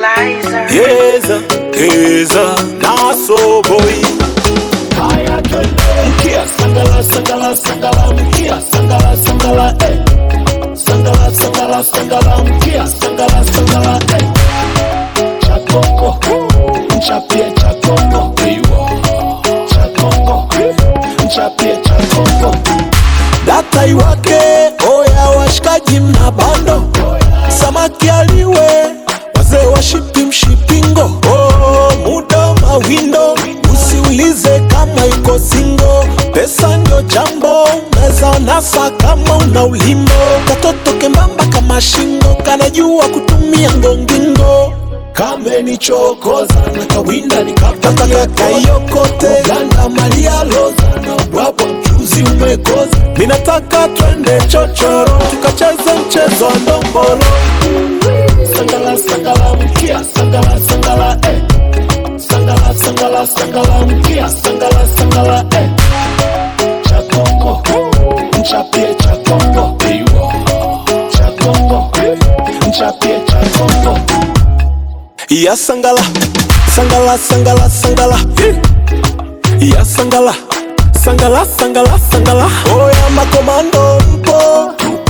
Equalizer. Heza, heza, naso boy Haya twende mkia sangala sangala sangala mkia sangala sangala eh sangala sangala sangala mkia sangala sangala eh chakongo mchapie chakongo chakongo mchapie chakongo data iwake oya washikaji mna bando samaki aliwe wazee washipi mshipingo oh, muda mawindo usiulize kama iko singo pesa ndio jambo unaweza nasa kama una ulimbo katoto kembamba kama shingo kanajua kutumia ngongingo kamenichokoza na kawinda nataka nikapaka kaiokote ganda malia loza na ubwabwa mchuzi umekoza minataka twende chochoro tukacheze mchezo wa ndombolo sangala sangala mkia sangala sangala eh sangala sangala sangala mkia sangala sangala eh chakongo mchapie chakongo chakongo mchapie chakongo ya sangala sangala sangala sangala ya sangala sangala sangala sangala oya makomando mpo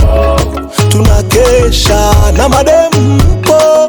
tunakesha na madem mpo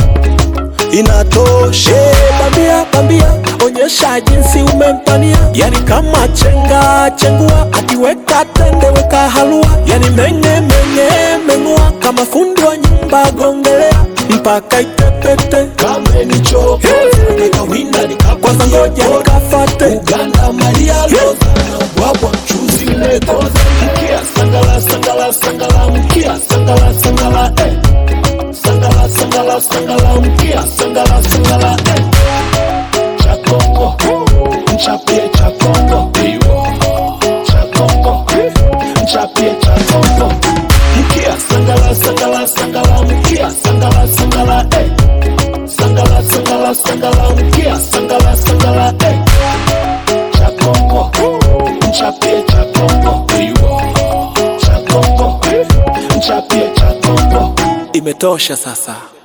inatoshe bambia bambia onyesha jinsi umempania yani kama chenga chengua akiweka tende weka halua yani menye menye mengua kama fundi wa nyumba gongelea mpaka itepete kamenichokoza na kawinda kwanza ngoja nikapaka nikafate Uganda Maria Loza na ubwabwa mchuzi umekoza mkia sangala sangala sangala mkia sangala sangala eh sangala sangala sangala mkia sangala sangala eh chakongo mchapie chakongo chakongo mchapie chakongo mkia sangala sangala sangala mkia sangala sangala eh sangala sangala sangala mkia sangala sangala eh chakongo mchapie chakongo chakongo mchapie chakongo imetosha sasa